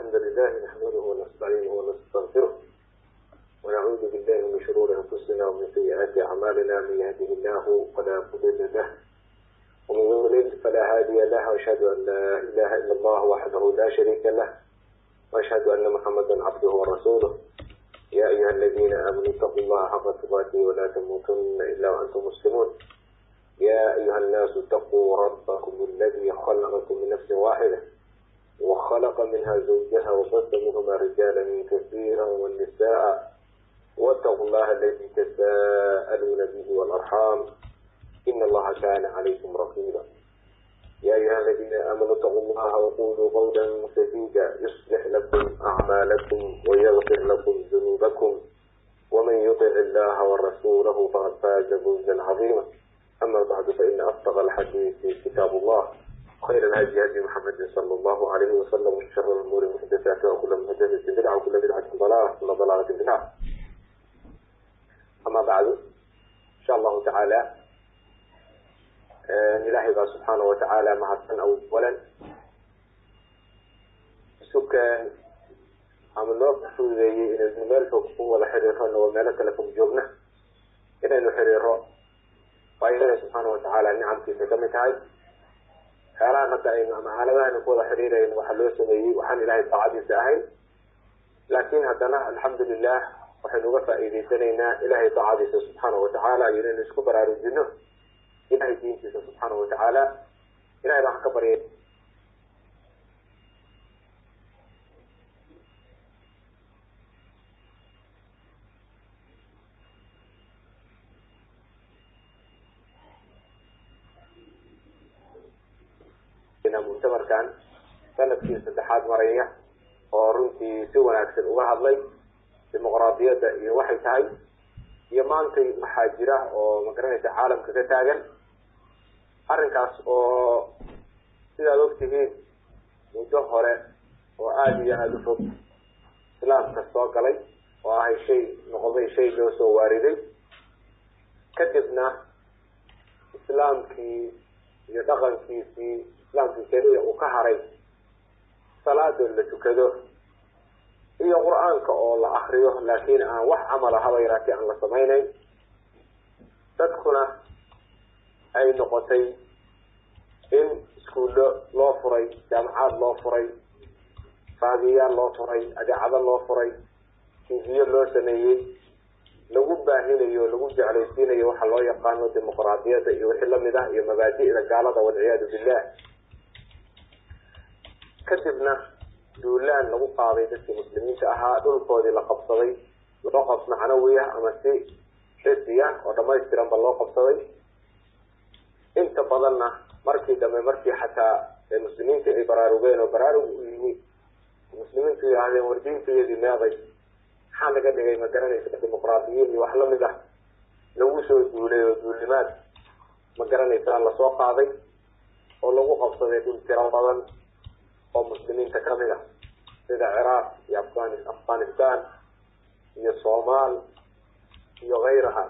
الحمد لله نحمده ونستعينه ونستغفره ونعوذ بالله من شرور أنفسنا ومن سيئات أعمالنا من يهده الله فلا مضل له ومن يضلل فلا هادي له وأشهد أن لا إله إلا الله وحده لا شريك له وأشهد أن محمدا عبده ورسوله يا أيها الذين آمنوا اتقوا الله حق تقاته ولا تموتن إلا وأنتم مسلمون يا أيها الناس اتقوا ربكم الذي خلقكم من نفس واحدة وخلق منها زوجها وبث منهما رجالا كثيرا والنساء واتقوا الله الذي تساءلون به والأرحام إن الله كان عليكم رقيبا يا أيها الذين آمنوا اتقوا الله وقولوا قولا سديدا يصلح لكم أعمالكم ويغفر لكم ذنوبكم ومن يطع الله ورسوله فقد فاز فوزا عظيما أما بعد فإن أصدق الحديث كتاب الله خير الهدي هدي محمد صلى الله عليه وسلم وشر الأمور محدثاتها وكل محدثة بدعة وكل بدعة ضلالة وكل ضلالة في النار أما بعد إن شاء الله تعالى ilaahay baa subxaana watacaala mahadsan awalan sukan ama noo fududeeyey inaynu meel fog ku wada xiriirano oo meelo kale fog joogna inaynu xiriiro waa ilaahay subxaana watacaala nicamkiisa kamid tahay xeelahan hadda aynu ama aaladahan ku wada xiriirayno waxaa loo sameeyey waxaan ilahay daacadiisa ahayn laakin haddana alxamdu lilah waxaynu uga faa'iideysanaynaa ilahay daacadiisa subxaana watacaala iyo inaynu isku baraarujino ilahay diintiisa subxaana watacaala ilahay baan ka baryay muctamarkan sanadkii saddexaad maraya oo runtii si wanaagsan uga hadlay dimuqraadiyadda iyo waxay tahay iyo maantay maxaa jira oo magaranaysa caalamka ka taagan arrinkaas oo sidaad ogtihiin muddo hore oo aada iyo aada u fog islaamka soo galay oo ahay shay noqday shay loo soo waariday kadibna islaamkii iyo dhaqankiisii islaamkii keliya uu ka haray salaadoo la tukado iyo qur-aanka oo la akriyo laakiin aan wax camala haba yaraatee aan la samaynayn dadkuna ay noqotay in iskuullo loo furay jaamacaad loo furay raadiyayaal loo furay adeecado loo furay tiviyo loo sameeyey lagu baahinayo lagu jeclaysiinayo waxa loo yaqaano dimuqraadiyadda iyo wixii lamid ah iyo mabaadi'da gaalada walciyaadu billah kadibna duulaan lagu qaaday dadkii muslimiinta ahaa dhulkoodii la qabsaday loo qab macnawi ah ama si xisiya oo dhamaystiranba loo qabsaday inta badanna markii dambe markii xataa muslimiinta ay baraarugeen oo baraarug u yimi muslimiintu yidhaahdeen war diintayadii meeday maxaa laga dhigay ma garanaysa dimuqraadiyiin iyo wax lamid ah lagu soo duulay oo duulnimaad ma garanaysaa lasoo qaaday oo lagu qabsaday dhul tiro badan oo muslimiinta kamid ah sida ciraaq iyo afgan afghanistan iyo somaal iyo kayraha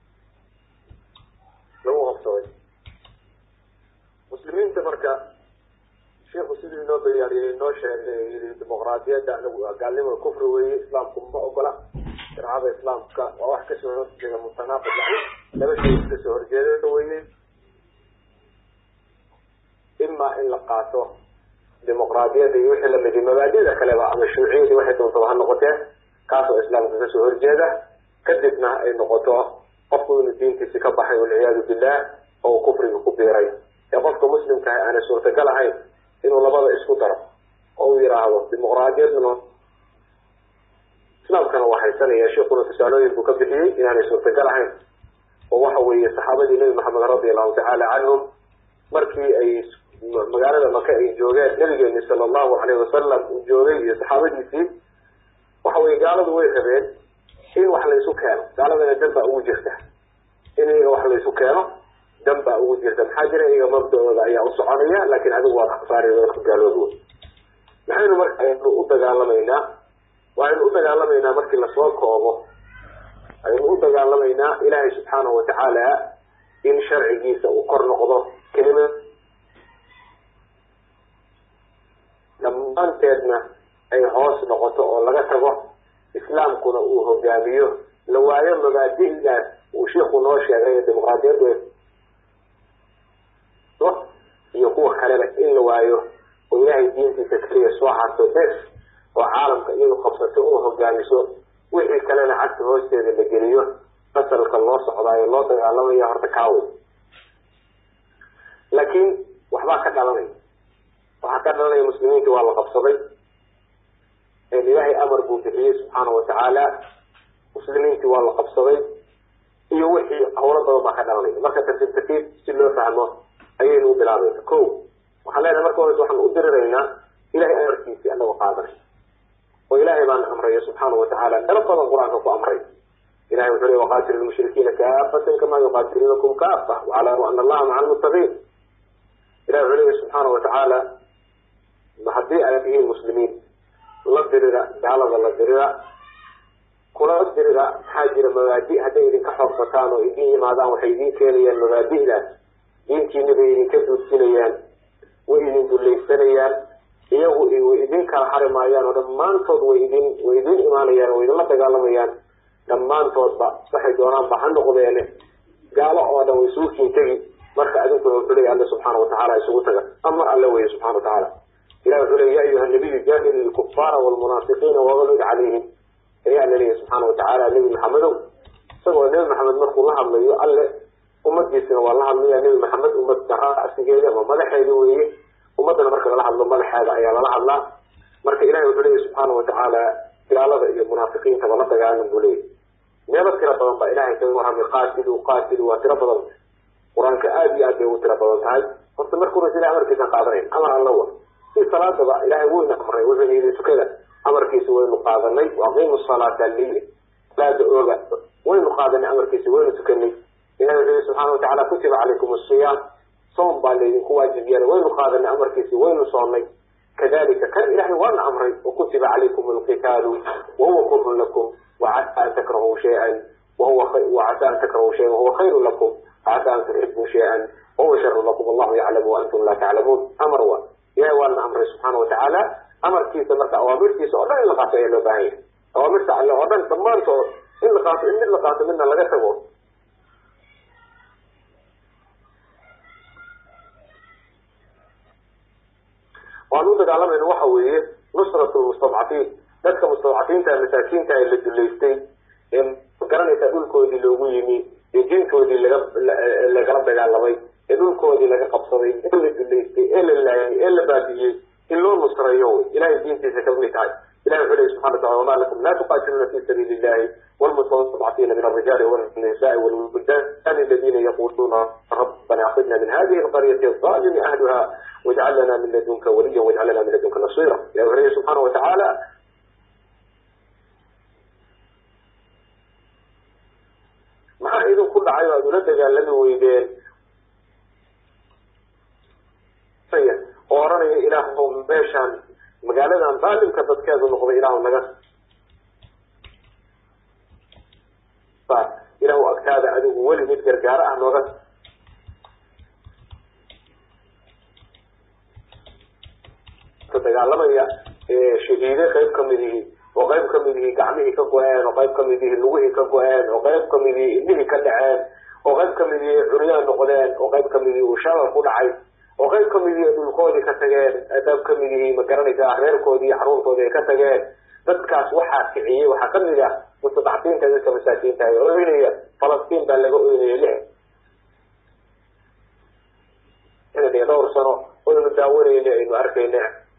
lagu qabsaday muslimiinta marka sheikhu siduu inoo bayaariyey inoo sheegay yii dimuqraadiyadda anagu gaalnimada kufri weeye islaamku ma ogola sharcada islaamka waa wax kasoo horjeeda mutanaaqid laba shay kasoo horjeeda weye ima in la qaato dimuqraadiyadda iyo wixii lamidi mabaadida kaleba ama shuuciyadii waxay doontaba ha noqotee kaasoo islaamka kasoo horjeeda kadibna ay noqoto qofku inuu diintiisi ka baxay walciyaadu billah oo kufriga ku biiray ee qofka muslimkaah aanay suurtagal ahayn inuu labada isku daro oo uu yidhaahdo dimuqraadiyadna islaamkana waa haysanaya sheikuna tusaalooyin buu ka bixiyey inaanay suurtagal ahayn oo waxa weeye saxaabadii nebi maxamed radi allahu tacaala canhum markii ay magaalada maka ay joogeen nabigeeni sala allahu alayhi wasalam uu joogay iyo saxaabadiisii waxa weye gaaladu way rabeen in wax laysu keeno gaaladana dan baa ugu jirta in iyaga wax laysu keeno dan baa ugu jirta maxaa jira iyaga mabda-ooda ayaa u soconaya laakin adigu waad aksaari dadka gaaloodu maxaynu marka aynu u dagaalamaynaa waxaynu u dagaalamaynaa markii lasoo koobo aynu u dagaalamaynaa ilaahay subxaanahu watacaala in sharcigiisa uu kor noqdo kelima dhammaanteedna ay hoos noqoto oo laga tago islaamkuna uu hogaamiyo la waayo mabaadi'daas uu shiiku noo sheegay dimuqraadiyaddu iyo kuwa kaleba in la waayo oo ilaahay diintiisa keliya soo harto bes oo caalamka iyadu qabsato oo hogaamiso wixii kalena cagta hoosteeda la geliyo fasalka loo socdaayo loo dagaalamaya horta kaawey laakiin waxbaa ka dhalanaya waxaa ka dhalanaya muslimiinta waa la qabsaday ilaahay amar buu bixiyey subxaanahu watacaala muslimiintii waa la qabsaday iyo wixii hawlo badan baa ka dhalanaya marka tartiib tartiib si loo fahmo ayaynu u bilaabayna ko waxaan leenahay marka hore waxaan u diriraynaa ilahay amarkiisii anagoo qaadanay oo ilaahay baana amraya subxaanahu watacaala dalo badan qur-aanka ku amray ilahay wuxuu le waqaatilu lmushrikiina kaafatan kamaa yuqaatiluunakum kaafa waclamu ana allaha maca almuttaqiin ilahi wuxuu leeyahy subxaana watacaala haddii ay tihiin muslimiin la dirira gaalada la dirira kula dirira maxaa jira mabaadi hadday idinka xoogsataan oo idin yimaadaan waxay idin keenayaan mabaadi'daas diintiina bay idinka duudsinayaan way idin dulaysanayaan iyagu way idin kala xari maayaan oo dhammaantood way idin way idin imaanayaan way idinla dagaalamayaan dhammaantoodba waxay doonaanba ha noqdeene gaalo oo dhan way isugu tegi marka adinkuna wuxuu leeya alle subxaana watacaala isugu taga amar alle weeye subxana watacaala ilah wuxuu leya ya ayuha nabiyu jaahil ilkufaara walmunaafiqiina waglid calayhim ayaa la leeyahy subxaana watacaala nebi maxamedow isagoo nebi maxamed markuu la hadlayo alle ummadiisina waa la hadlaya nebi maxamed ummad rasigeeda ama madaxeeda weeye ummadana marka lala hadlo madaxeeda ayaa lala hadlaa marka ilahay wuxuu leeyahy subxaana watacaala gaalada iyo munaafiqiintaba la dagaalan buu leeyahy meelo tiro badan baa ilahay kaga warramay qaatilu qaatilu waa tiro badan qur-aanka aada iyo aad bay ugu tiro badan tahay horta marka hores ilahay amarkiisan qaadanayn amar alla wa si salaadaba ilahay weyna amray wuxuuna yidhi tukada amarkiisa waynu qaadanay waaqiimu salaata liya salaada ooga waynu qaadanay amarkiisa waynu tukanay ilahi wuxuu yihi subxaana watacala kutiba calaykum asiyaam soom baa laydinku waajib yeelay waynu qaadanay amarkiisa waynu soonnay kadalika kan ilahay waana amray wakutiba calaykum alqitaalu wahuwa kurhun lakum wacasa an takrahuu shayan wahuwa wacasa an takrahuu shayan wahuwa khayru lakum wacasa an tuxibuu shayan wahuwa sharu lakum allahu yaclamu waantum laa taclamuun amar wa ilahay waana amray subxaana watacaala amarkiisa marka awaamirtiisa oo dhan in la qaato ayaa loo baahan yahay awaamirta alle oo dhan dhammaantood in la qaato in mid la qaato midna laga tago waan u dagaalamayna waxa weeye nusrat lmustadcafiin dadka mustadcafiinta masaakiinta ee la duleystay ee garanaysaa dhulkoodii loogu yimi ee diintoodii laga lagala dagaalamay ee dhulkoodii laga qabsaday ee la duleystay ee la laayay ee la baabi'iyey in loo nusreeyo wy ilahay diintiisa kamid tahay ilahi wuxuu lehi subxana wataala wama lakum la tuqaatiluuna fi sabiili illahi والمستضعفين من الرجال والنساء والولدان الذين يقولون ربنا أخذنا من هذه القرية الظالم أهلها واجعل لنا من لدنك وليا واجعل لنا من لدنك نصيرا يا أخي سبحانه وتعالى maxaa idin ku dhacay aad ula dagaalami weydeen oo oranaya ilaah meeshaan magaaladan daalimka dadkeedu noqday ilaah naga ilahu agtaada adigu weli mid gargaaro ah nooga dagaalamaya shahiide qayb kamid ihi oo qayb kamid ihi gacmihii ka go-een oo qayb kamid ihi lugihii ka go-een oo qayb kamid ihi indhihii ka dhaceen oo qayb kamid ihi curyaan noqdeen oo qayb kamid ihi uu shalal ku dhacay oo qayb kamid ihi dhulkoodii ka tageen qayb kamid ihi ma garanaysaa reerkoodii iyo xaruntoodii ay ka tageen dadkaas waxaa kiciyey waxaa kamid ah mustadcafiinta dadka masaakiinta ee oynaya falastiin baa laga oynaya lix iyo dhowr sano oynu daawanayna aynu arkayna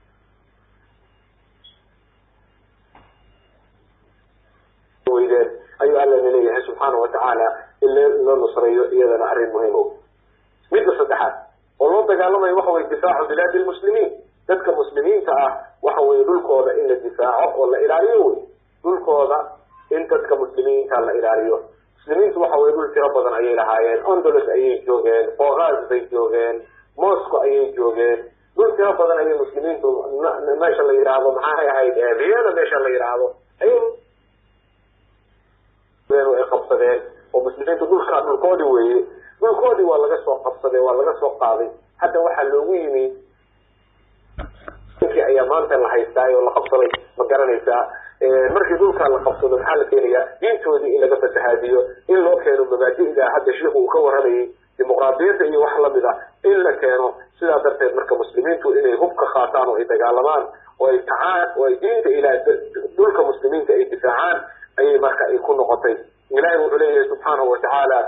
weydeen ayuu allana leeyahay subxaana watacaala in loo nusreeyo iyadana arrin muhiim o midda saddexaad oo loo dagaalamayo waxa weye difaacu bilaadi lmuslimiin dadka muslimiinta ah waxa weye dhulkooda in la difaaco oo la ilaaliyo wey dhulkooda in dadka muslimiinta la ilaaliyo muslimiintu waxa weye dhul tiro badan ayay lahaayeen ondolos ayay joogeen qogaas bay joogeen moscow ayay joogeen dhul tiro badan ayay muslimiintu meesha la yidhaahdo maxaay ahayd vienna meesha la yidhaahdo ay ay qabsadeen oo muslimiintu dhulkaa dhulkoodii weeye dhulkoodii waa laga soo qabsaday waa laga soo qaaday hadda waxaa loogu yimi ninkii ayaa maanta la haystaa oo la qabsaday ma garanaysaa markii dhulkaa la qabsado maxaa la keenayaa diintoodii in laga fasahaadiyo in loo keeno mabaadi'da hadda sheikhu uu ka waramayay dimuqraadiyadda iyo wax lamid a in la keeno sidaa darteed marka muslimiintu inay hub ka qaataan oo ay dagaalamaan oo ay kacaan oo ay diinta ilaa dhulka muslimiinta ay difaacaan ayay marka ay ku noqotay ilahay wuxuu leeyahay subxaanahu watacaala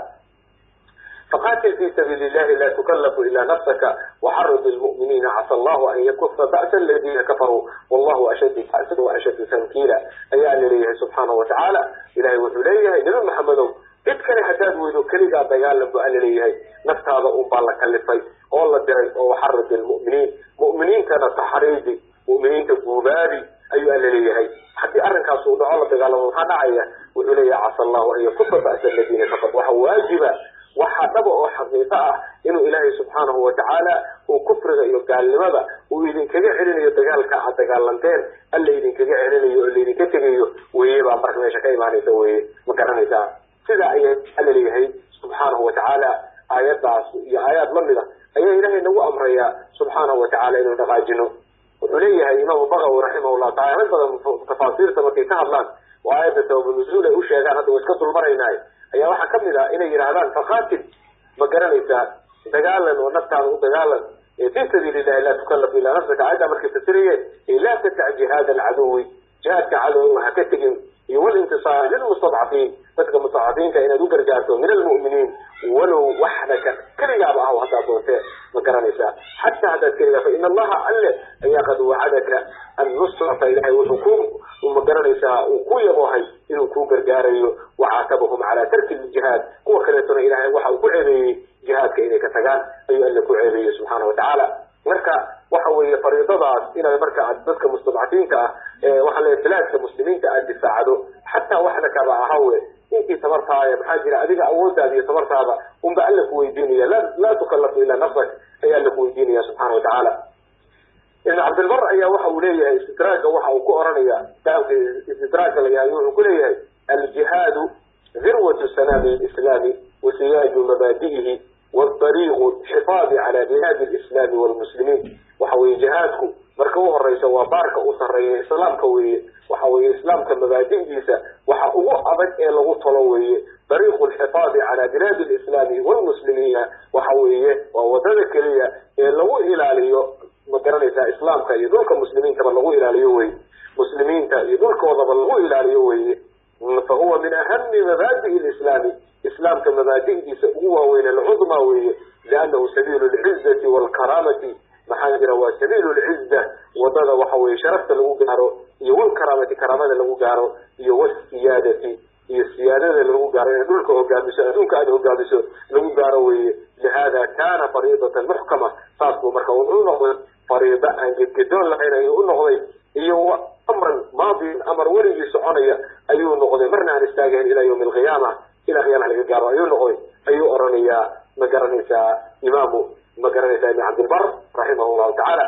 faqatil fi sabiili illahi la tukallafu ila nafsaka waxarid lmu'miniina casa allahu an yakufa ba'sa aladiina kafaruu wallahu ashaddu ba'san wa ashaddu tankiila ayaa la leeyahay subxaanahu watacaala ilahay wuxuu leeyahay nabi maxamedow cid kale haddaad weydo keligaa dagaalan bu alla leeyahay naftaada un baa la kalifay oo la diray oo waxarid lmu'miniin mu'miniintana taxriidi mu'miniinta guubaabi ayuu alla leeyahay haddii arrinkaas uu dhaco la dagaalamo maxaa dhacaya wuxuu leeyahay casa allahu an yakufa ba'sa aladiina kafar waxa waajiba waxaa dhaba oo xaqiiqo ah inuu ilaahay subxaanahu watacaala uu kufriga iyo gaalnimada uu idinkaga celinayo dagaalka aad dagaalanteen alla idinkaga celinayo oo laydinka tegayo weye baa marka meesha ka imaanaysa weye ma garanaysaa sidaa ayaa alla leeyahay subxaanahu watacaala aayadaas iyo aayaad lamid a ayaa ilaahay nagu amrayaa subxaanahu watacaala inuu dhaqaajino wuxuu leeyahay imaamu bagawi raximahullah taala rag badan tafaasiirta markay ka hadlaan oo aayadda sababunuzuul ay u sheegaan hadda wa iska dulmaraynaaye ayaa waxaa kamid ah inay yidhaahdaan faqatil ma garanaysaa dagaalan oo naftaada u dagaalan fi sabiili illahi laa tukallafu ilaa nafsaka aayaddaa markay fasirayeen laa tadac jihaada alcaduwi jihaadka cadowga ha ka tegin iyo walintisaar lilmustadcafiin dadka mustadcafiinka inaad u gargaarto min almu'miniin walow waxdaka keligaaba ah haddaad doontee ma garanaysaa xataa haddaad keligaa fa ina allaha alle ayaa qad wacadaka annusrata ilahay wuxuu ku ma garanaysaa uu ku yaboohay inuu kuu gargaarayo wacaatabahum calaa tarki ljihaad kuwa kaleetona ilahay waxa uu ku ceebeeyey jihaadka inay ka tagaan ayuu alle ku ceebeeyey subxaana watacaala marka waxa weeye fariidadaas inaad marka aad dadka mustadcafiinta ah waxaa leeyahy bilaadka muslimiinta aad difaacdo xataa waxda kaba ahawe intii tabartaaya maxaa jira adiga awoodaada iyo tabartaada unba alla ku weydiinaya laa tukallafu ilaa nafsak ayaa alla ku weydiinaya subxana watacaala ibn cabdilbar ayaa waxa uu leeyahay istidraagga waxa uu ku oranaya kitaabka istidraagga la yahay wuxuu ku leeyahay aljihaadu dirwatu sanaami lislaami wasiyaaju mabaadi'ihi wdariiqu xifaadi cala bilaadi lislaami walmuslimiin waxa weye jihaadku marka u horeysa waa baarka u sareeya islaamka weeye waxa weye islaamka mabaadi'diisa waxa ugu adag ee lagu talo weeye dariiqu lxifaadi cala bilaadi lislaami walmuslimiina waxa weeye waa wadada keliya ee lagu ilaaliyo ma garanaysaa islaamka iyo dhulka muslimiintaba lagu ilaaliyo weye muslimiinta iyo dhulkoodaba lagu ilaaliyo weye fa huwa min ahami mabaadi'i lislaami islaamka mabaadi'diisa ugu waaweyn alcudmaa weeye liannahu sabiilu lcizati waalkaraamati maxaa jira waa sabiilu lciza wadada waxa weye sharafta lagu gaaro iyo walkaraamati karaamada lagu gaaro iyo wasiyaadati iyo siyaadada lagu gaaro inay dhulka hogaamiso adduunka aada hogaamiso lagu gaaro weeye lihada kana fariidatan muxkama saas buu marka wuxuu noqday fariida aan gedgedoon lahayn ayuu u noqday iyo amran maadiin amar weligii soconaya ayuu noqday marna aan istaagahayn ilaa yawmi alqiyaama ilaa qiyaama laga gaaro ayuu noqday ayuu oranayaa ma garanaysaa imaamu ma garanaysaa ibn cabdilbar raximah llahu tacaala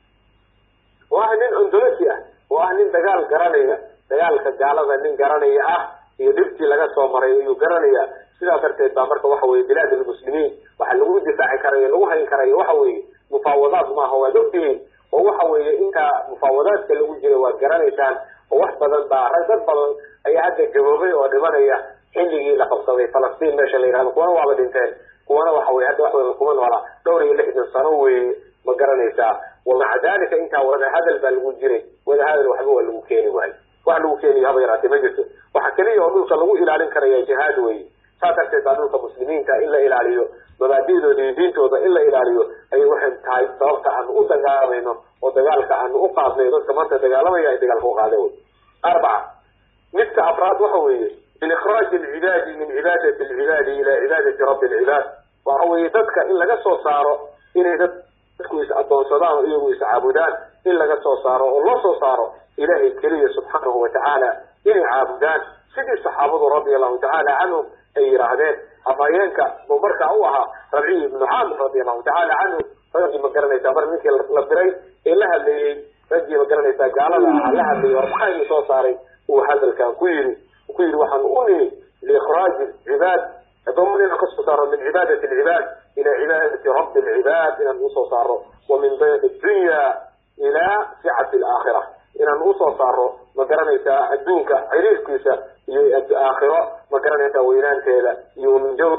oo ah nin ondolosi ah oo ah nin dagaal garanaya dagaalka gaalada nin garanaya ah iyo dhibtii laga soo maray ayuu garanaya sidaa darteed baa marka waxa weye bilaad almuslimiin waxa lagu difaaci karayo lagu hayn karayo waxa weeye mufaawadaad maaha waad ogtihiin oo waxa weeye intaa mufaawadaadka lagu jira waad garanaysaan oo wax badan baa rag dad badan ayaa hadda gaboobay oo dhimanaya xilligii la qabsaday falastiin meesha la yihahdo kuwana waaba dhinteen kuwana waxa weye hadda wax badan kuma noola dhowr iyo lixdan sano weeye ma garanaysaa wamaca dalika intaa wadahadal baa lagu jiray wadahadal waxba waa lagu keeni waayo wax lagu keeniyo haba yaraatee ma jirto waxa keliya oo dhulka lagu ilaalin karaya jihaad weye saas darteed baa dhulka muslimiinta in la ilaaliyo mabaadi'dooda iyo diintooda in la ilaaliyo ayay waxay tahay sababta aanu u dagaalamayno oo dagaalka aanu u qaadnayo dadka maanta dagaalamaya ay dagaalka u qaadeen wey arbaca midka afraad waxa weeye min ikraaji alcibaadi min cibaadati alcibaadi ila cibaadati rabbi alcibaad waxa weeye dadka in laga soo saaro inay dadku is adoonsadaan oo iyagu is caabudaan in laga soo saaro oo loo soo saaro ilahay keliya subxaanahu watacaala inay caabudaan sidii saxaabadu radia allahu tacaala canhum ay yidhaahdeen afhayeenka buu markaa u ahaa rabciyi ibnu caamir radia allahu tacaala canhu raggii ma garanaysaa mar ninkii la diray ee la hadleeyey raggii ma garanaysaa gaalada aha la hadlayay war maxaa idin soo saaray uu hadalkan ku yidhi ku yidhi waxaan u nimi liikraaji cibaad adoomada inaan kasoo saaro min cibaadati alcibaad ila cibaadati rabbi alcibaad inaan usoo saaro wa min bayad dunya ilaa sicati alaakhira inaan usoo saaro ma garanaysaa adduunka ciriirkiisa iyo aakhiro ma garanaysaa weynaanteeda iyo min jaw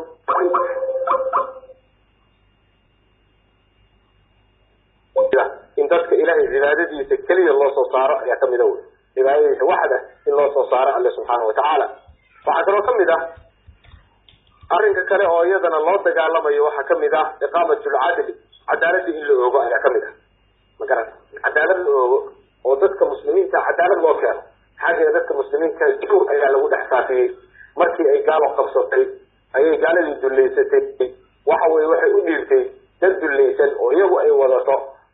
in dadka ilahay cibaadadiisa keliya loo soo saaro ayaa kamida wey cibaadadiisa waxda in loo soo saaro alle subxaana watacaala waxaa kaloo kamid ah arrinka kale oo iyadana loo dagaalamayo waxaa kamid ah iqaamat lcadli cadaaladii in la oogo ayaa kamid ah magarata cadaalad la oogo oo dadka muslimiinta cadaalad loo keeno maxaa jira dadka muslimiinta jur ayaa lagu dhex saafiyey markii ay gaalo qabsatay ayay gaaladii dullaysatay waxa weye waxay u dhiirtay dad dullaysan oo iyagu ay wadato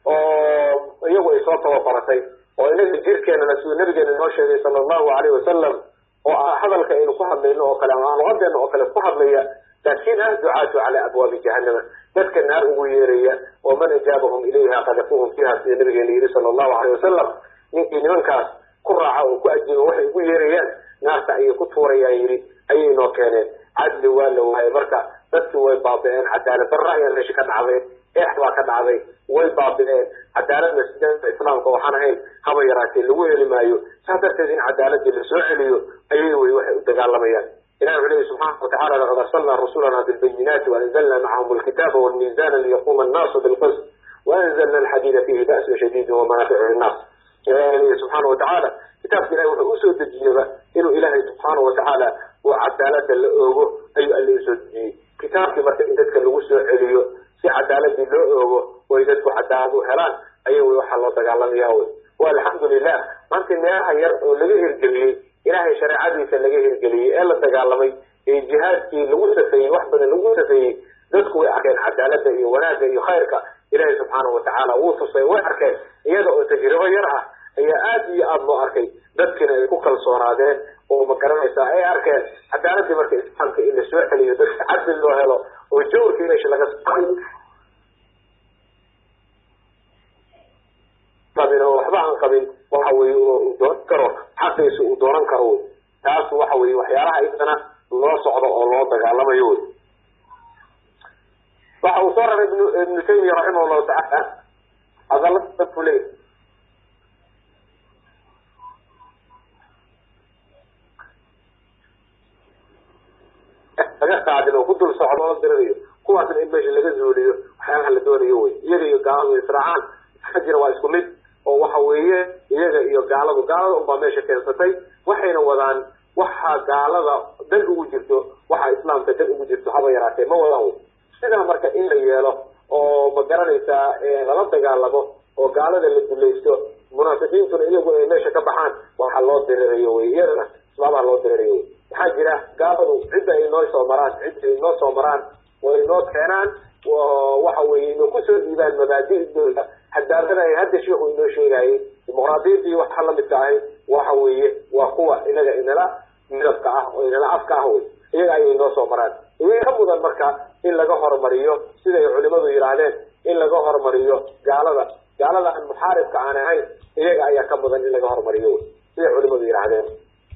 oo iyagu ay soo tababaratay oo inaga jirkeenana siduu nabigeena inoo sheegay sala allahu alayh wasalam oo hadalka aynu ku hadlayno oo kale ama luqadeena oo kale ku hadlaya laakin ah ducaatu cala abwaabi jahanama dadka naar ugu yeeraya oo man ajaabahum ilayha qadafuhum fiiha sida nabigeena yihi sala allahu alayh wasalam ninkii nimankaas ku raaca oo ku ajiiba waxay ugu yeerayaan naarta ayay ku tuurayaan yidhi ayay noo keeneen cadli waa la waayay marka dadkii way baabi'een cadaalad darra ayaa meesha ka dhacday eex baa ka dhacday way baabi'een cadaaladna sideeda islaamka waxaan ahayn haba yaraatee lagu heli maayo saas darteed in cadaaladii lasoo celiyo ayay wey waxay u dagaalamayaan ilahi wuxuu leyi subxaana watacala laqad arsalna rusulana bilbayinaati waanzalna macahum alkitaaba walmiizana liyaquma annaasu bilqist waanzalna alxadiida fihi ba'sun shadiidin wamanaaficu linnaas ilahi leyi subxaana watacaala kitaabka ilahi wuxuu usoo dejiyaba inuu ilaahay subxaana watacaala uu cadaalada la oogo ayuu alle usoo dejiyey kitaabkii marka in dadka lagu soo celiyo si cadaaladii loo oogo oy dadku cadaalad u helaan aya wy waxaa loo dagaalamaya wy wa alxamdu lilah maanta meelaha yar oo laga hirgeliyey ilaahay shareecadiisa laga hirgeliyey ee la dagaalamay ee jihaadkii lagu safeeyey wax badan lagu safeeyey dadku way arkeen cadaalada iyo wanaagga iyo khayrka ilaahay subxaana watacaala wuu tusay way arkeen iyada oo tajribo yar ah ayaa aada iyo aada loo arkay dadkiina ay ku kalsoonaadeen oo ma garanaysaa ay arkeen cadaaladii marka islaamka in lasoo celiyo dadka cadli loo helo oo jawrkii meesha laga qabin oo waxba aan qabin waxa weye uu dooran karo xaqiisa uu dooran karo wy taas waxa weye waxyaalaha idana loo socdo oo loo dagaalamayo wy waxa uu soo raray ibnu taymiya raximah llahu tacaala hadalada dadku leey laga qaadin oo ku dul socdo la dirinayo kuwaasna in meesha laga zuuliyo waxyaalaha la doonayo wey iyaga iyo gaaladu israacaan ka jira waa isku mid oo waxa weeye iyaga iyo gaaladu gaalada unbaa meesha keensatay waxayna wadaan waxa gaalada dan ugu jirto waxa islaamka dan ugu jirto haba yaraatee ma wadaan wey sidaa marka in la yeelo oo ma garanaysaa lala dagaalamo oo gaalada la dulaysto munaafiqiintuna iyagu ay meesha ka baxaan waxa loo dirirayo wey iyadana islaabaha loo dirirayo wey maxaa jira gaaladu cidda ay noo soo maraan cidda ay noo soo maraan way noo keenaan waxa weye inay kusoo dhiibaan mabaadidooda hadaadada ay hadda sheikhu inoo sheegayay dimuqraadiyadii waxa lamidka ahay waxa weeye waa kuwa inaga inala midabka ah oo inala afka ah wey iyaga ayay noo soo maraan iyaga ka mudan marka in laga hormariyo siday culimadu yidhaahdeen in laga hormariyo gaalada gaalada aan muxaaribka aan ahayn iyaga ayaa ka mudan in laga hormariyo wey siday culimadu yidhaahdeen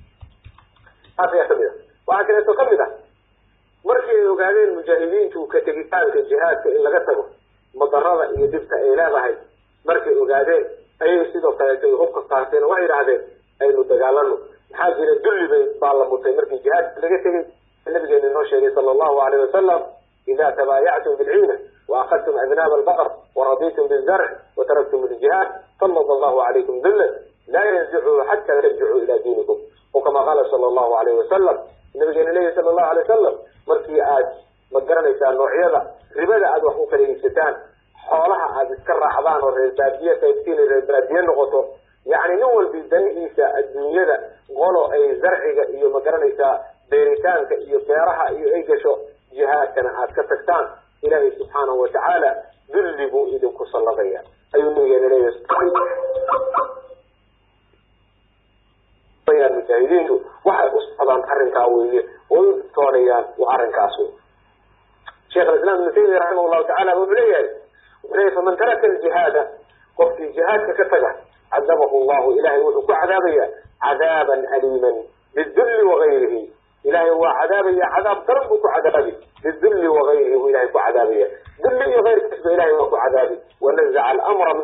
taas ayaa kamid a waxaa kaleeto kamid ah markii ay ogaadeen mujaahidiintu ka tegitaanka jihaadka in laga tago madarada iyo dhibta ay leedahay markay ogaadeen ayay sidoo kaleeto ay hubka qaateen oo waxay yidhahdeen aynu dagaalano maxaa jira dulli bay baa la mutay markii jihaadka laga tegay nabigeena inoo sheegay sala allahu alayh wasalam ida tabaayactum bilciina waakadtum adnaab albaqr waraditum bizarc wataraktum ljihaad sallat allahu calaykum dullan laa yanzichu xata tarjicuu ila diinikum o kama qaala sala allahu alayh wasalam nabigeena leeyahy sala allahu alay wasalam markii aad ma garanaysaa noocyada ribada aad wax u kala iibsataan xoolaha aad iska raacdaan oo reer baadiye qaybtiin reer baadiye noqoto yacni nin walbi danihiisa adduunyada qolo ay zarciga iyo ma garanaysaa beeritaanka iyo beeraha iyo ay gasho jihaadkana aad ka tagtaan ilaahay subxaanahu watacaala dulli buu idinku salladaya ayuu nabigeena leeyahay mujaahidiintu waxay u socdaan arrinkaa weeye oo u doonayaan waa arrinkaas wey sheekh alislaam ibnu taymiya raximah llahu tacala wuxuu leeyahay wuxuu leeyahy faman taraka aljihaada qofkii jihaadka ka taga cadabahu llahu ilahay wuxuu ku cadaabaya cadaaban aliiman bidulli wagayrihi ilahay waa cadaabaya cadaab daran buu ku cadaabi bidulli wagayrihi buu ilahay ku cadaabaya dulli iyo keyrkiisba ilahay waa ku cadaabi wanazaca alamra minhu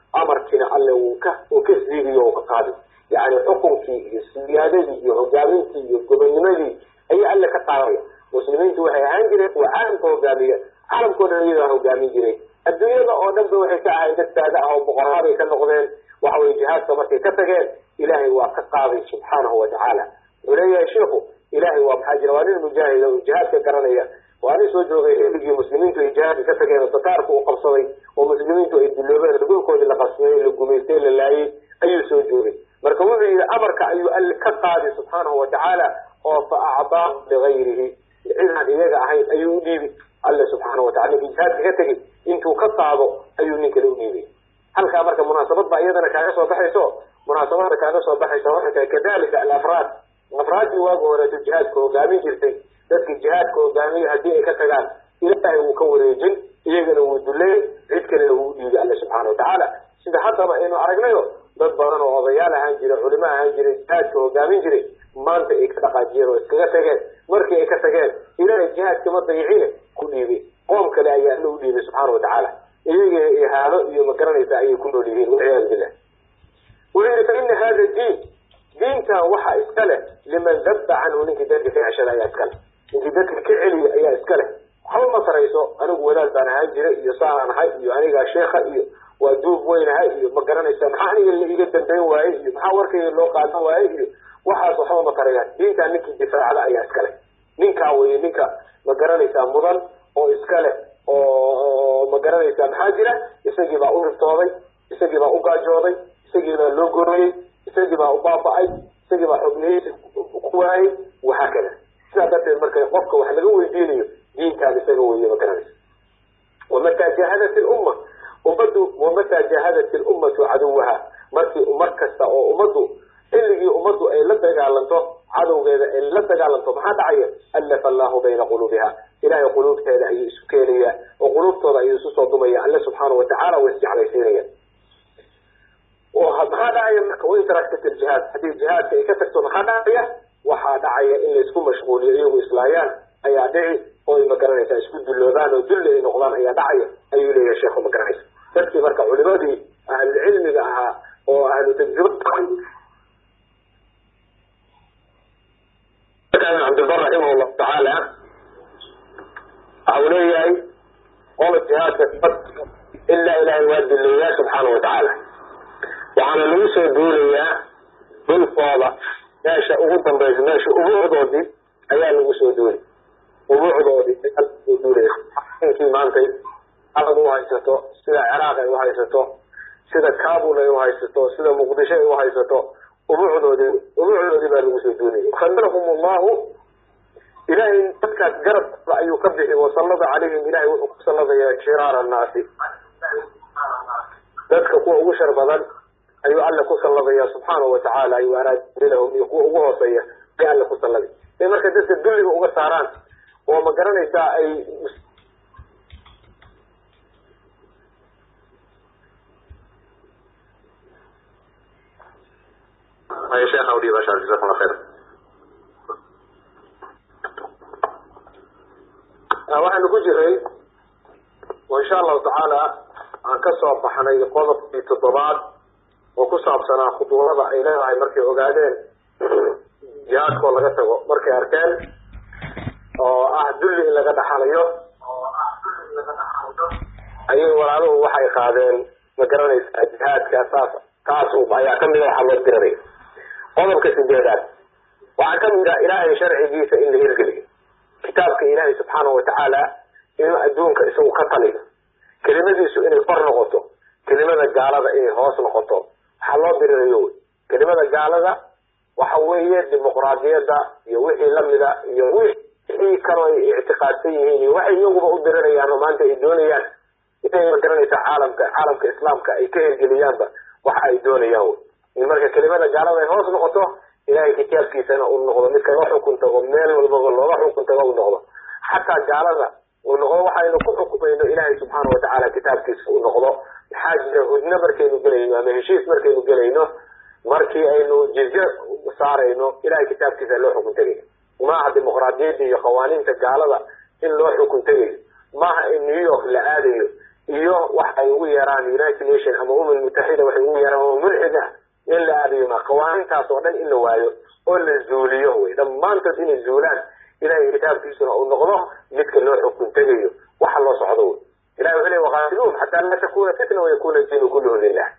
amarkiina alle uu ka uu ka siidiyo u ka qaadi yani xukunkii iyo siyaadadii iyo hogaamintii iyo gobonimadii ayaa alle ka qaadaya muslimiintu waxay ahaan jireen kuwa caalamka hogaamiya caalamkao dhan iyadaa hogaamin jiray adduunyada oo dhan ba waxay ka ahayn dad saada ah oo boqoraaday ka noqdeen waxa weye jihaadka markay ka tageen ilaahay waa ka qaaday subxaanahu watacaala wuxuu leeyahay shiiku ilaahay waa maxaa jira waa nin mujaahida oo jihaadka garanaya waa nin soo joogay xilligii muslimiintu ay jihaadka ka tageen oo tataarku u qabsaday oo muslimiintu ay diloobeen dhulkoodii la qabsadey la gumaystay la laayay ayuu soo joogay marka wuxuu yihi amarka ayuu alle ka qaaday subxaanahu watacaala oo fa acdaahu ligayrihi cidaan iyaga ahayn ayuu u dhiibi alle subxaana watacala ninkii jihaadka ka tegey intuu ka qaado ayuu nin kale u dhiibay halkaa marka munaasabad baa iyadana kaaga soo baxayso munaasabada kaaga soo baxaysa waxay tahay kadalika alafraad afraaddii waagi horeeto jihaadka hogaamin jirtay dadkii jihaadka hogaamiya haddii ay ka tagaan ilaahay wuu ka wareejin iyagana wuu duleyn cid kalena wuu udhiibay alle subxaana watacaala sida haddaba aynu aragnayo dad badan oo odayaal ahaan jiray culimo ahaan jiray jihaadka hogaamin jiray maanta ay ka dhaqaajiyeen oo iskaga tageen markii ay ka tageen ilaahay jihaadka ma dayicine ku dhiibay qoom kale ayaa alla u dhiibay subxaana watacaala iyaga ihaano iyo magaranaysa ayay ku nool yihiin walciyaadu billah wuxuu yihi fa ina hada diin diintan waxa iska leh liman dabba canhu ninkii dadka ka ceshada ayaa iska leh ninkii dadka ka celiya ayaa iska leh waxba ma tarayso anigu wadaad baan ahaan jiray iyo saaan ahay iyo anigaa sheekha iyo waa duub weynahay iyo ma garanaysa maxaa aniga la iga dambayn waaye iyo maxaa warkayga loo qaadan waaye iyo waxaas waxba ma tarayaan diintaa ninkii difaacda ayaa iska leh ninkaa weye ninka ma garanaysaa mudan oo iska leh oo ma garanaysaa maxaa jira isagii baa u riftooday isagii baa u gaajooday isagii baa loo gorayey isagii baa u baaba-ay isagii baa xubnihiisi ku waayey waxaa kada sidaa darteed marka qofka wax laga weydiinayo diintaan isaga weeye ma garanaysa wamataa jaahadat ilumma ummadu wamataa jaahadat ilummatu caduwaha markii mar kasta oo ummaddu xilligii ummaddu ay la dagaalanto cadowgeeda ay la dagaalanto maxaa dhacaya allafa allahu bayna quluubiha ilahay quluubteeda ayuu isu keenaya oo quluubtooda ayuu isu soo dumaya alle subxaana watacaala way isjeclaysiinaya maxaa dhacaya marka wain taraktat iljihaad haddii jihaadka ay ka tagto maxaa dhacaya waxaa dhacaya in laysku mashquuliyo iyagu islaayaan ayaa dhici oo ay magaranaysaa isku dulloobaan oo dulli ay noqdaan ayaa dhacaya ayuu leeyahay sheekhu magaranaysa dadkii marka culimadii ahlucilmiga ahaa oo ahlu tajriba cabdilbar raximah llahu tacaala waxa uu leeyahay qola jihaadka ilaa ilaahay waa dileeyaa subxaana watacaala waxaana lagu soo duulayaa dhulkooda meesha ugu dambaysa meesha ubuucdoodii ayaa lagu soo duulay ubuucdoodii ayaa lagu soo duulaya inkii maantay alag u haysato sida ciraaq ay u haysato sida kabul ay u haysato sida muqdisho ay u haysato ubuucdoodii ubuucdoodii baa lagu soo duulaya khabarahum allahu ilahay dadkaas garabkooda ayuu ka bixi wasallada calayhim ilahay wuxuu ku salladaya shiraara annaasi dadka kuwa ugu shar badan ayuu alle ku salladaya subxaanahu watacaala ayuu araadilahum iyo kuwa ugu hooseeya ay alle ku salladay ay marka dadka dulliga uga saaraan oo ma garanaysaa ay ay sheekh awdi basha jazakum allah khayr waxaanu ku jiray oo insha allahu tacaala aan ka soo baxnay qodobkii toddobaad oo ku saabsanaa khuduurada ay leedahay markay ogaadeen jihaadkoo laga tago markay arkeen oo ah dulli in laga dhaxalayo ayay walaaluhu waxay qaadeen ma garanaysaa jihaadka saas taas ayaa kamida waxaa loo diranaya qodobka sideedaad waxaa kamid ah ilaahay sharcigiisa in la hirgeliyo kitaabka ilaahay subxaanahu watacaala inuu adduunka isagu ka taliyo kelimadiisu inay kor noqoto kelimada gaalada inay hoos noqoto waxaa loo dirirayo wey kelimada gaalada waxa weeye dimuqraadiyadda iyo wixii lamida iyo wixii kaloo ay ictiqaadsan yihiin iyo waxay iyaguba u dirirayaan oo maanta ay doonayaan inay magaranaysa caalamka caalamka islaamka ay ka hirgeliyaanba waxa ay doonayaan wey in marka kelimada gaalada ay hoos noqoto ilahay kitaabkiisana uu noqdo mid kaga xukun tago meel walbaba looga xukun tago uu noqdo xataa gaalada uu noqdo waxaynu ku xukumayno ilaahay subxaana watacaala kitaabkiisa uu noqdo maxaa jira hudno markaynu gelayno ama heshiis markaynu gelayno markii aynu jizye saarayno ilahay kitaabkiisa loo xukun tegayo maaha dimuqraadiyadda iyo qawaaniinta gaalada in loo xukun tegayo maaha in new york la aadayo iyo wax ay ugu yeeraan united nation ama umam mutaxida waxay ugu yeeraan oo mulxida in la aadiyo ma qawaanintaas oo dhan in la waayo oo la zuuliyo wey dhammaantood inay zuulaan ilahay kitaabkiisuna uu noqdo midka loo xukun tegayo waxa loo socdo wey ilahi wuxuu ley waqaatiluhum xataa laa takuna fitna wayakuna diinu kulluhu lilah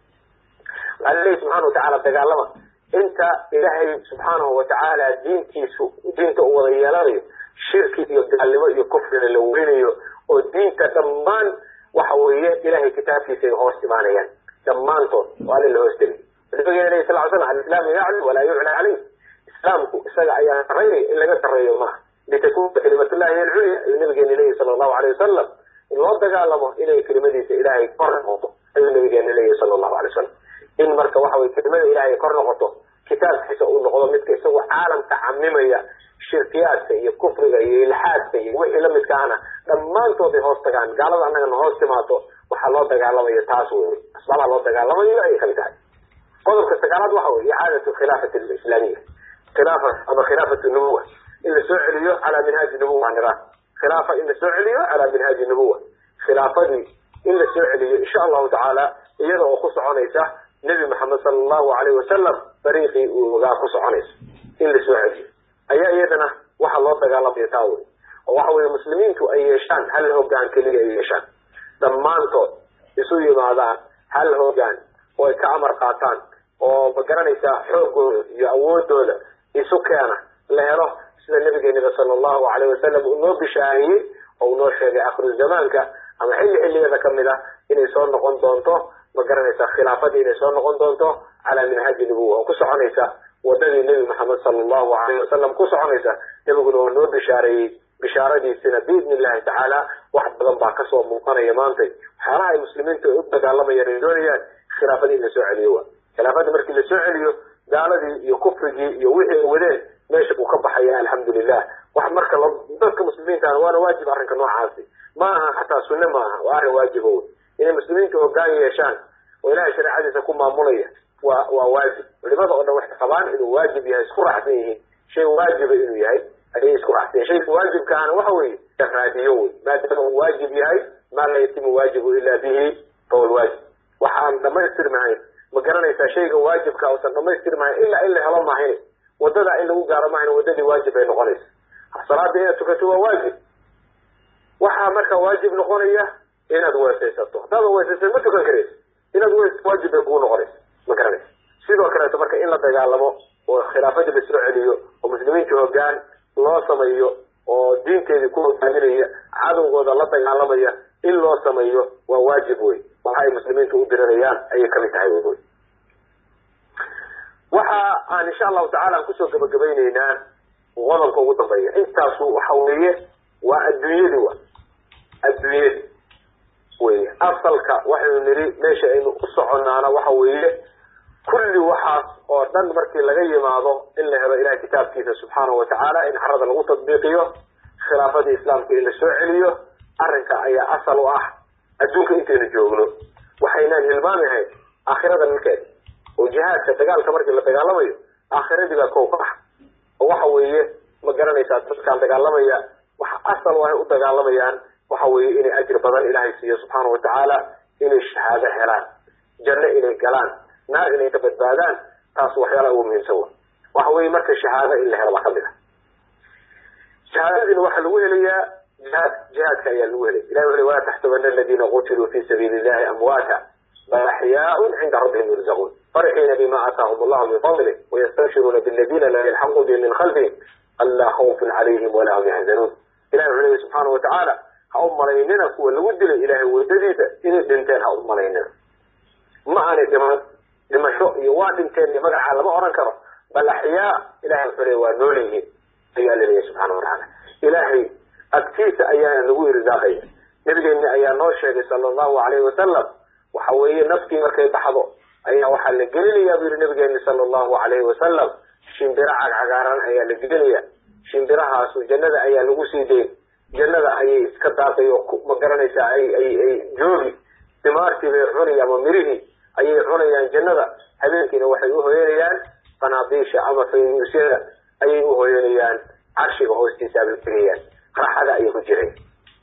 waxaa laleeyahy subxana watacala dagaalama inta ilaahay subxaanahu watacaala diintiisu diinta uu wada yeelanayo shirki iyo gaalnimo iyo kufrina la weynayo oo diinta dhammaan waxa weeye ilahay kitaabkiisa ay hoos imaanayaan dhammaantood oo alla la hoos tegay nabigeena ley sal slam alislaamu yaclu walaa yucla caleyh islaamku isaga ayaa saraynaya in laga sarreeyo maaha litakuna kalimatullahi hiy alculya ayuu nabigeena leeyahy sala allahu aleyh wasalam in loo dagaalamo inay kelimadiisa ilaahay kor noqoto ayuu nabigeena leeyahy sala allahu alay wasalam in marka waxa weye kelimada ilahay kor noqoto kitaabkiisa uu noqdo midka isagoo caalamka camimaya shirkiyaadka iyo kufriga iyo ilxaadka iyo wixii lamidka ahna dhammaantood ay hoos tagaan gaalada annagana hoos timaato waxaa loo dagaalamayo taas wey asbaabaha loo dagaalamayo ayay kamid tahay qodobka sagaalaad waxa wey icaadatu khilaafati alislaamiya khilaafa ama khilaafatu nubuwa in la soo celiyo calaa minhaaji nubuwa niraan khilaafa in la soo celiyo calaa minhaaji nubuwa khilaafadii in la soo celiyo insha allahu tacaala iyada oo ku soconaysa nebi maxamed sala allahu alayh wasalam dariiqii uu ogaa ku soconaysa in la soo celiyo ayaa iyadana waxa loo dagaalamaya taa wey oo waxa weye muslimiintu ay yeeshaan hal hogaan keliya ay yeeshaan dhammaantood isu yimaadaan hal hogaan oo ay ka amar qaataan oo ma garanaysaa xoogooda iyo awoodooda isu keena la helo sida nabigeeniba sala allahu alayh wasalam uu noo bishaahiyey oo uu noo sheegay akhiru zamaanka ama xilli xilliyada kamid a inay soo noqon doonto ma garanaysaa khilaafadii inay soo noqon doonto calaa minhaaji nubuwa oo ku soconaysa wadadii nebi maxamed sala allahu alayh wasalam ku soconaysa nebiguna waa noo bishaareeyey bishaaradiisina biidni illahi tacaala wax badan baa kasoo muuqanaya maantay waxyaalaha ay muslimiintu ay u dagaalamayaan ay doonayaan khilaafadii in la soo celiyo wa khilaafadii markii la soo celiyo gaaladii iyo kufrigii iyo wixii ay wadeen meesha uu ka baxaya alxamdulilah wax marka dadka muslimiintaana waana waajib arrinka noocaasi ma aha xataa sunne ma aha waa arrin waajiba wey inay muslimiinta hogaan yeeshaan oo ilahay shareecadiisa ku maamulaya waa waa waajib culimada oo dhan waxay qabaan inuu waajib yahay isku raacsan yihiin shay waajiba inuu yahay ayay isku raacsan yihin shayga waajibkaana waxa weeye raadiyo wey maadaama uu waajib yahay maa la yatimu waajibu ila bihi fahuwa lwaajib waxaan dhamaystirmahayn ma garanaysaa shayga waajibka usan dhamaystirmahayn ilaa in la helo mahayn wadada in lagu gaaro mahayn wadadii waajib ay noqonaysa salaada inaad tukato waa waajib waxaa marka waajib noqonaya inaad weesaysato haddaada weesaysa ma tukan karaysa inaad weys waajib bay kugu noqonaysa ma garanaysa sidoo kaleeto marka in la dagaalamo oo khilaafadii la soo celiyo oo muslimiinta hogaan loo sameeyo oo diinteedii ku hogaaminaya cadowgooda la dagaalamaya in loo sameeyo waa waajib wey waxa ay muslimiintu u dirirayaan ayay kamid tahay wy waxa aan insha allahu tacala aan kusoo gabagabayneynaa qodobka ugu dambeeya intaasu waxa weeye waa adduunyadii wa adduunyadii wey asalka waxaynu nidhi meesha aynu u soconaana waxa weeye kulli waxaas oo dhan markii laga yimaado in la helo ilahay kitaabkiisa subxaanahu watacaala in carada lagu tadbiiqiyo khilaafadii islaamka in la soo celiyo arrinka ayaa asal u ah adduunka intaynu joogno waxaynaan hilmaamihayn aakhirada nilkeeda oo jihaadka dagaalka markii la dagaalamayo aakhiradii baa kow ka ah oo waxa weeye ma garanaysaa dadkaan dagaalamaya waxa asal waxay u dagaalamayaan waxa weeye inay ajir badan ilaahay siiyo subxaana watacaala inay shahaado helaan janno inay galaan naar inay ka badbaadaan taas waxyaalaha ugu muhiimsan wa waxa weeye marka shahaado in la helo baa kamid a shahaadadiina waxaa lagu helayaa jihaad jihaadka ayaa lagu helay ilahi wuxu walaa taxsabana aladiina qutiluu fi sabiili illahi amwaata bal axyaaun cinda rabbihim yurzaquun farxiina bima aataahum allahu min fadlih wayastabshiruuna biladina laa yalxaquu bihim min khalfihim anlaa khawfun calayhim walaa hum yaxzanuun ilahi wuxuu leeyahy subxaana watacaala ha u malaynina kuwa lagu dilay ilahay wadadiisa inay dhinteen ha u malaynina ma aanay dhiman dhimasho iyo waa dhinteen iyo magacaa lama oran karo bal axyaa ilahay wuxuu leey waa nool yihiin ayaa laleeyahy subxaana watacaala ilaahay agtiisa ayaana lagu irsaaqaya nabigeeni ayaa noo sheegay sala allahu alayhi wasalam waxa weeye naftii markay baxdo ayaa waxaa la gelinayaa bu yihi nabigeeni sala allahu alayhi wasalam shimbiro cagcagaaran ayaa la gelinaya shimbirahaasu jannada ayaa lagu sii dayn jannada ayay iska daaqay oo ma garanaysaa ay ay ay joogi dimaartii bay cunaya ama mirihii ayay cunayaan jannada habeenkiina waxay uhoyanayaan qanaadiisha ama faynuusyada ayay uhoyanayaan carshiga hoostiisa abay tegayaan raaxada ayay ku jireen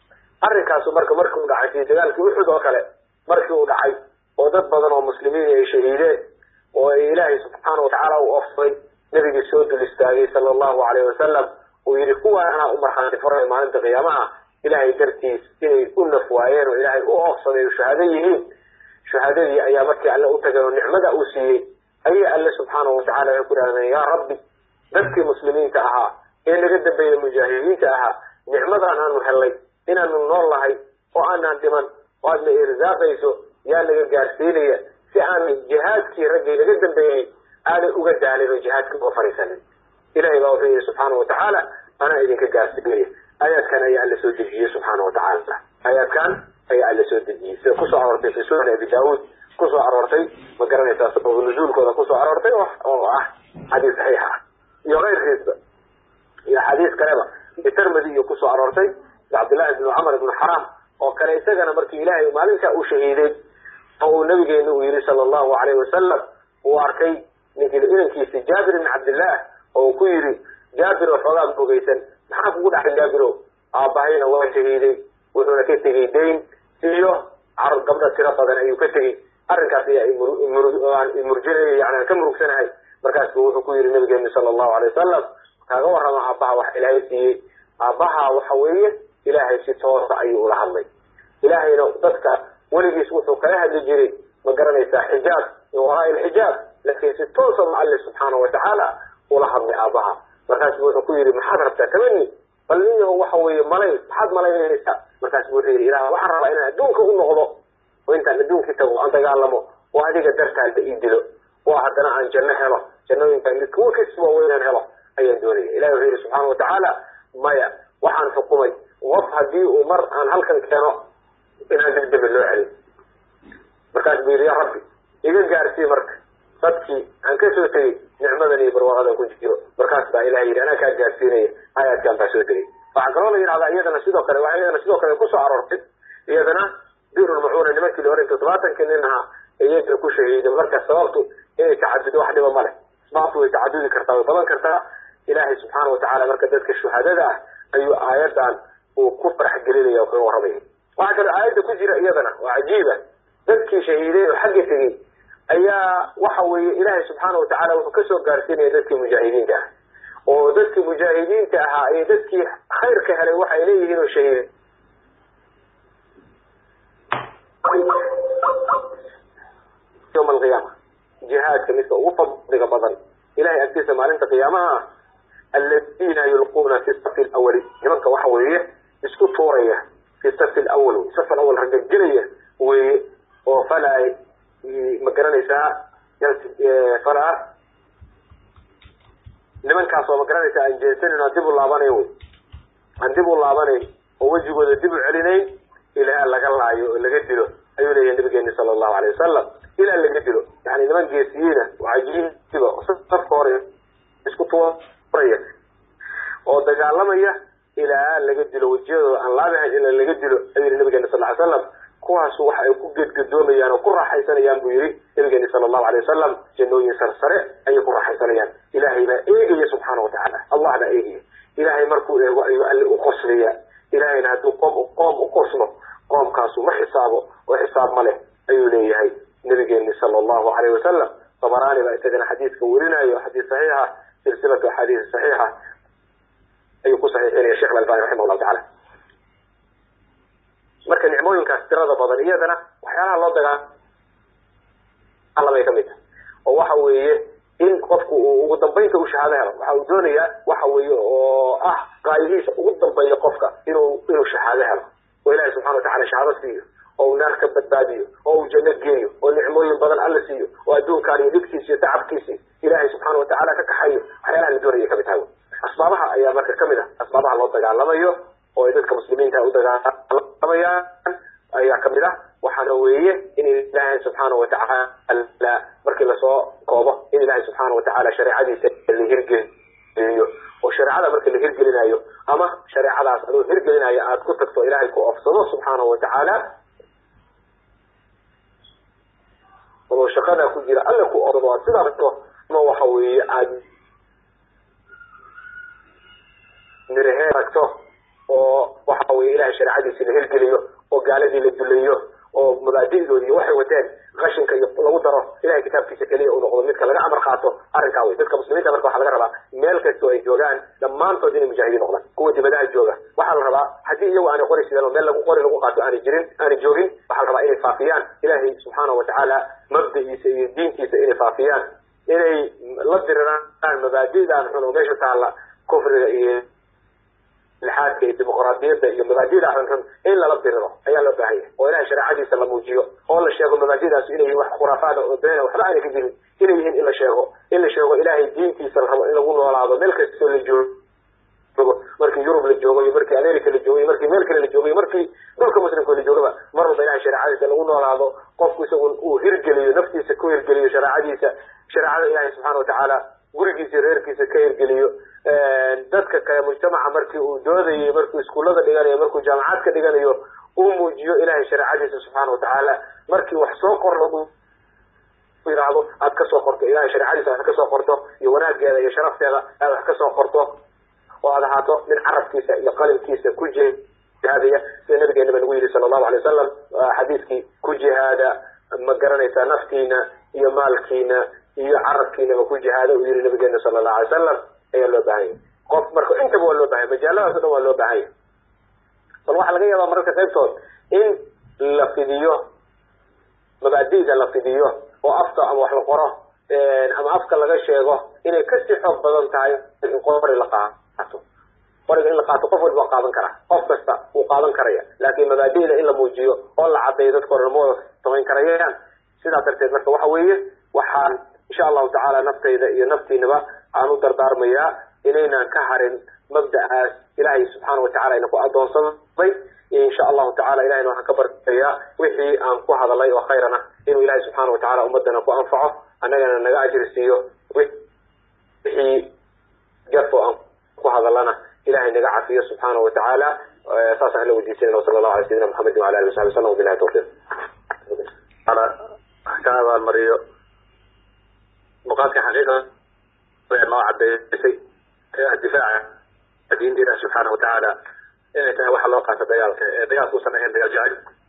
arrinkaasu marka markii uu dhacay fi dagaalkii uxud oo kale markii uu dhacay oo dad badan oo muslimiin ay shahiideen oo ay ilaahay subxaana watacaala u ofsay nabigii soo dul istaagay sala allahu alayhi wasalam uu yihi kuwaan anaa u markhaati furay maalinta qiyaamaha ilaahay dartiis inay u naf waayeen oo ilaahay u oofsaday oo shahaado yihiin shahaadadii ayaa markii alle u tagay oo nicmada uu siiyey ayay alle subxaanahu watacala waxay ku idhahdeen yaa rabbi dadkii muslimiinta ahaa ee naga dambeeyey mujaahidiinta ahaa nicmadan aanu hellay inaanu nool nahay oo aanaan dhiman oo aadna irsaaqayso yaa naga gaarsiinaya si aanu jihaadkii raggii naga dambeeyey aanay uga daalin oo jihaadkii uga fariisanin ilahay baa wuxuu yihi subxaana watacaala anaa idinka gaarsiinaya aayaadkan ayaa alla soo dejiyey subxaana watacaala aayaadkan ayaa alla soo dejiyey sida kusoo aroortay fi sunani abi daawuud kusoo aroortay ma garanaysaa sababu nuzuulkooda kusoo aroortay oo ah xadiis saxiixa ah iyo keyrkiisa iyo xadiis kaleba tirmidi iyo kusoo aroortay cabdillahi ibnu camar ibnu xaraam oo kale isagana markii ilaahay maalinkaa uu shahiiday oo uu nabigeena uu yihi sala allahu alayhi wasalam uu arkay ninkii inankiisi jaabir ibn cabdillah oo uu ku yidhi jaabir oo xoogaa bogeysan maxaa kugu dhacay jaabiro aabahayna waa shahiiday wuxuuna ka tegey dayn iyo carur gabdha tiro badan ayuu ka tegey arrinkaas ayaa imurjinay yani ka murugsanahay markaas bu wuxuu ku yihi nabigeenu sala allahu alay wasalam kaaga warrama aabbaha wax ilaahay siiyey aabbaha waxa weeye ilaahay si toosa ayuu ula hadlay ilaahayna dadka weligiis wuxuu kala hadli jiray ma garanaysaa xijaab min waraa ilxijaab laakiin si toosa ma alle subxaana watacaala ula hadlay aabbaha markaas bu wuxuu ku yihi maxaad rabtaa tamani bal ninyaho waxa weeye malay maxaad malaynaysaa markaas bu wuxuu yihi ilah waxaan rabaa inaan adduunka u noqdo oo intaan adduunkii tago aan dagaalamo oo adiga dartaada ii dilo oo haddana aan janno helo jannooyinkaan mid kuwa kasba weynaan helo ayaan doonaya ilahi wuxuu yihi subxaana watacaala maya waxaan xukumay qof haddii uu mar aan halkan keeno inaan dibdebe loo celin markaas buu yidhi ya rabbi iga gaarsii marka dadkii aan kasoo tegey nicmadan iyo barwaaqadan ku jiro markaas baa ilahay yidhi anaa kaa gaarsiinaya aayaadkan baa soo degay waxaa kaloo la yidhahdaa iyadana sidoo kale waxaa iyadana sidoo kale kusoo aroortay iyadana birulmacuuna nimankii la oran todobaatankii nin ahaa iyaga ku shahiiday marka sababtu inay tacadudo wax dhiba ma leh asbaabtu way tacadudi kartaa way badan kartaa ilaahay subxaana watacaala marka dadka shuhadada ah ayuu aayadan uu ku farx gelinaya kaga warramaya waxaa kaloo aayadda ku jira iyadana oo cajiiba dadkii shahiiday oo xagga tegey ayaa waxa weeye ilaahay subxaana watacaala wuxuu kasoo gaarsiinaya dadkii mujaahidiinta ah oo dadkii mujaahidiinta ahaa iyo dadkii khayrka helay waxay leeyihiin oo shahiiday yawma alqiyaama jihaadka midka ugu fadliga badan ilahay agtiisa maalinta qiyaamaha ah aladiina yulquuna fi safi lawali nimanka waxa weeye isku tuuraya fi safi lawal safi lawal ragagelaya weeye oo falaa ma garanaysaa falaa nimankaas oo ma garanaysaa aan jeensanin aan dib u laabanayn wey aan dib u laabanayn oo wejigooda dib u celinayn ilaa laga laayo oo laga dilo ayuu leeyahay nabigeeni sala allahu alay wasalam ilaa laga dilo yani niman geesiyiina oo cajiiba safka hore isku tuuraya oo dagaalamaya ilaa laga dilo wejiyadooda aan laabahayn ilaa laga dilo ayuu yihi nabigeena sal ly slam kuwaasu waxa ay ku gedgadoomayaan oo ku raaxaysanayaan buu yihi nabigeeni sala allahu alay wasalam jannooyin sarsare ayay ku raaxaysanayaan ilaahay baa eegaya subxaana watacaala allah baa eegaya ilaahay markuu eego ayuu alle u qoslaya ilahayna hadduu qoom qoom u qoslo qoomkaasu ma xisaabo oo xisaab ma leh ayuu leeyahay nabigeeni sala allahu alayh wasalam tabaraani baa isagana xadiiska werinayo xadiis saxiixa silsilatu axaadiis saxiixa ayuu ku saxiixinaya shekh albani raximah llahu tacala marka nicmooyinkaas tirada badan iyadana waxyaalaha loo dagaalamay kamid tahay oo waxa weeye in qofku uu ugu dambaynta uu shahaado helo waxa uu doonayaa waxa weeye oo ah qaayihiisa ugu dambeeya qofka inuu inuu shahaado helo oo ilahi subxana watacala shahaado siiyo oo uu naar ka badbaadiyo oo uu janno geeyo oo nicmooyin badan alla siiyo oo adduunkaan iyo dhibkiisi iyo tacabkiisi ilaahay subxaana watacaala ka kaxayo waxyaalaha la doonaya kamid tahay asbaabaha ayaa marka kamid ah asbaabaha loo dagaalamayo oo ay dadka muslimiinta u dagaalamayaan ayaa kamid ah waxaana weeye in ilaahay subxaana watacaala markii lasoo koobo in ilaahay subxaana watacaala shareecadiisa la hirgeliyo oo shareecada marka la hirgelinayo ama shareecadaas adoo hirgelinayo aada ku tagto ilaahay ku ofsado subxaana watacaala adoo shaqadaa ku jira alla ku ofsado aad sidaa ragto ama waxa weeye aada mirahee ragto oo waxa weye ilahay shareecadiisi la hirgeliyo oo gaaladii la duleeyo oo mabaadi'doodi iyo waxay wateen qashinka iyo lagu daro ilahay kitaabkiisa keliya uu noqdo midka laga amar qaato arrinkaa wey dadka muslimiinta marka waxaa laga rabaa meel kastoo ay joogaan dhammaantood inay mujaahidiin noqdaan kuwa dibadaha jooga waxaa la rabaa haddii iyagu aanay qori sideen oo meel lagu qori lagu qaato aanay jirin aanay joogin waxaa la rabaa inay faafiyaan ilaahay subxaanahu watacaala mabda'iisa iyo diintiisa inay faafiyaan inay la diriraan mabaadi'dan xun oo meesha taalla kufriga iyo lixaadka iyo dimuqraadiyadda iyo mabaadida xunxun in lala diriro ayaa loo baahan yahay oo ilahay shareecadiisa la muujiyo oo la sheego mabaadidaas inay yihin wax khuraafaada oo beena waxba ayna ka jirin inay yihiin in la sheego in la sheego ilaahay diintiisa la rabo in lagu noolaado meel kastoo la joogo markii yurub la joogo iyo markii america la joogo iyo markii meel kale la joogo iyo markii dhulka muslimka la joogaba mar walba ilahay shareecadiisa lagu noolaado qofku isagun uu hirgeliyo naftiisa ku hirgeliyo shareecadiisa shareecada ilahay subxaana watacaala gurigiisa reerkiisa ka hirgeliyo dadka kale mujtamaca markii uu doodayo markuu iskuullada dhiganayo markuu jaamacad ka dhiganayo uu muujiyo ilahay shareecadiisa subxaana watacaala markii wax soo qor lagu yidhaahdo aad kasoo qorto ilahay shareecadiisa aad kasoo qorto iyo wanaageeda iyo sharafteeda aad wax kasoo qorto oo aad ahaato min carabkiisa iyo qalinkiisa ku jihaadaya sida nabigeenaba nagu yidhi sala allahu alay wasalam xadiiskii ku jihaada ma garanaysaa naftiina iyo maalkiina iyo carabkiinaba ku jihaada uu yihi nabigeena sala allahu alay wasalam ayaa loo baahan yahy qof marka intaba waa loo bahan yahy majaaladaas o dhan waa loo baahan yahy bal waxaa laga yaabaa mararka qaybtood in la fidiyo mabaadi'da la fidiyo oo afka ama wax la qoro ama afka laga sheego inay kasii xoog badan tahay in qori la qaato qoriga in la qaato qof walba waa qaadan karaa qof kasta wuu qaadan karaya laakin mabaadi'da in la muujiyo oo la caddeeyo dadka hore lama wada samayn karayaan sidaa darteed marka waxa weeye waxaan insha allahu tacaala naftayda iyo naftiinaba aan u dardaarmayaa inaynan ka harin mabda'aas ilaahay subxaana watacala ina ku adoonsaday insha allahu tacala ilahayna waxaan ka baryayaa wixii aan ku hadalay oo khayran ah inuu ilahay subxaana watacala ummadana ku anfaco annagana naga ajri siiyo wixii gafo aan ku hadalana ilahay naga cafiyo subxaana watacaala saas aan la weydiisanayna wasala allahu ala sayidina maxamedi wala alihi wasabi wasalam wabilahi tawfiq ka abaalmariyo muqaadka xaqiiqa noo cadeysay difaaca diinta ilahi subxaana watacaala inay tahay waxa loo qaato dagaalka ee dagaalka usan ahayn dagaal jacayl